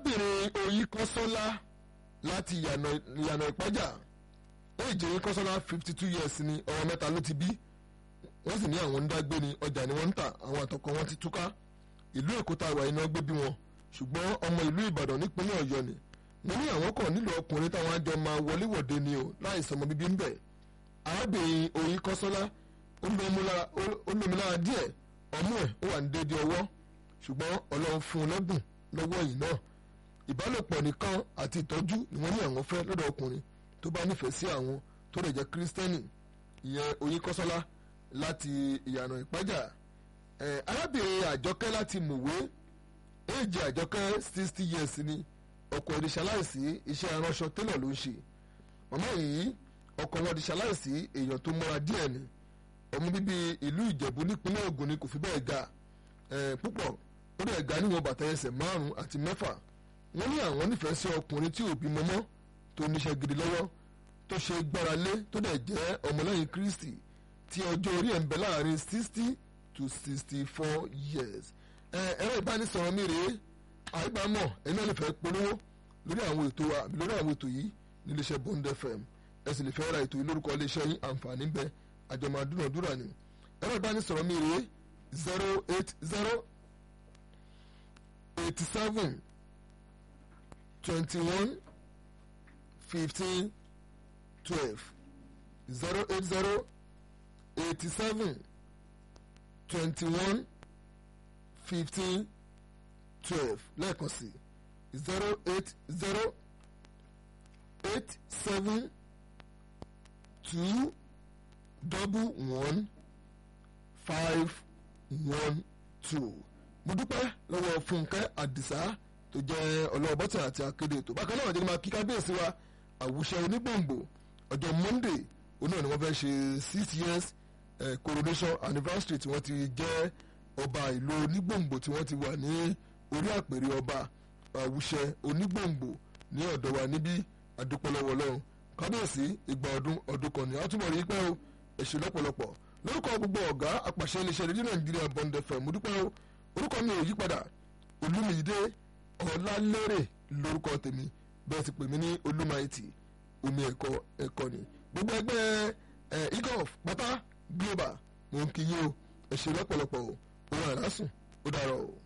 arábìnrin oyin kọ́sọ́lá láti ìyànà ìpájà èjì oyin kọ́sọ́lá fifty two years ni ọmọ mẹ́ta ló ti bí wọ́n sì ní àwọn ń dágbé ni ọjà ni wọ́n ń tà àwọn àtọkọ wọn ti túká ìlú èkó tá a wà iná gbé bí wọn ṣùgbọ́n ọmọ ìlú ìbàdàn nípínlẹ̀ ọ̀yọ́ ni wọ́n ní àwọn kan nílò ọkùnrin táwọn àjọ máa wọléwọ̀de ni o láì sọmọ bíbí ń bẹ̀ arábìnrin oyin kọ́sọ́lá ó lómi lára díẹ̀ ọmú ẹ̀ ó wà ní déédéé ọwọ́ ṣùgbọ́n ọlọ́run fún un lẹ́bùn lọ́wọ́ yìí náà ìbálòpọ̀ nìkan àti ìtọ́jú ni wọ́n ní àwọn fẹ́ lọ́dọ̀ ọkùnrin tó bá nífẹ̀ẹ́ sí àwọn tó lè jẹ́ kírísítẹ́nì ìyẹn oyin kọ́sọ́lá láti ìyànà ìpájà arábìnrin àjọkẹ́ láti mùwé èjì àjọkẹ́ sixty years ni ọkọ ẹ̀ di ṣaláìsí iṣẹ́ aránṣọ tẹ́lẹ̀ ló ń ṣe màmá yìí ọkọ wọn di ṣaláìsí èèyàn tó mọ́ra díẹ̀ ni ọmọ bíbí ìlú ìjẹ̀bú nípínlẹ̀ ògùn ni kò fi bẹ́ẹ̀ ga púpọ̀ ó dẹ̀ ga níwọ̀n bàtà ẹsẹ̀ márùn-ún àti mẹ́fà wọ́n ní àwọn nífẹ̀ẹ́ sí ọkùnrin tí òbí mọ́mọ́ tó níṣẹ́ gidi lọ́wọ́ tó ṣe gbára lé tó dẹ̀ jẹ́ ọmọlẹ́yìn kristi tí ọjọ́ orí ẹ̀ ń bẹ láàrin sixty to sixty four years ẹ̀rọ ìbánisọ̀rọ̀ mi rèé àìbámọ̀ ẹ̀yin náà lè fẹ́ polówó lórí àwọn ètò àbí lórí àwọn ètò yìí níléeṣẹ́ Bond FM ẹ sì lè fẹ́ ra ètò yìí lórúkọ iléeṣẹ́ yín àǹfààní ń bẹ àjọmọ̀ àdúnàdúrà ni ẹ̀rọ ìbánisọ̀rọ̀ mi rèé zero eight zero eighty seven twenty one fifteen twelve zero eight zero eighty seven twenty one fifteen twelve lẹ́ẹ̀kan sí zero eight zero eight seven two double one five one two mo dúpẹ́ lọ́wọ́ Fúnkẹ́ Àdìsá tó jẹ́ ọlọ́wọ́ bọ́tà àti akéde ètò bákan náà jẹ́ máa kí kábíyèsí wa àwùṣe onígbòǹgbò ọjọ́ Monday òun náà ni wọ́n fẹ́ ṣe six years eh, coronation anniversary tí wọ́n ti jẹ́ ọba ìlú onígbòǹgbò tí wọ́n ti wà ní orí àpèrè ọba àwùṣẹ onígbòǹgbò ní ọ̀dọ̀ wa níbí àdúpọ̀lọ́wọ́ ọlọ́run kábíyèsí ìgbà ọdún ọdún kan ní àtúbọ̀ rí pẹ́ o èṣù lọ́pọ̀lọpọ̀ lórúkọ gbogbo ọ̀gá àpàṣẹ iléeṣẹ́ rédíò nàìjíríà Bond FM mo dúpẹ́ o orúkọ mi ò yí padà olúmídé ọlálérè lórúkọ tèmi bẹ́ẹ̀ sì pè mí ní olúmaìtì omi ẹ̀kọ́ ẹ̀kọ́ ni gbogbo ẹgbẹ́ ẹ̀ igov pátá global mo ń kí yín o èṣù lọ́pọ̀lọpọ̀ o òun àrásùn ó dàrọ̀ o.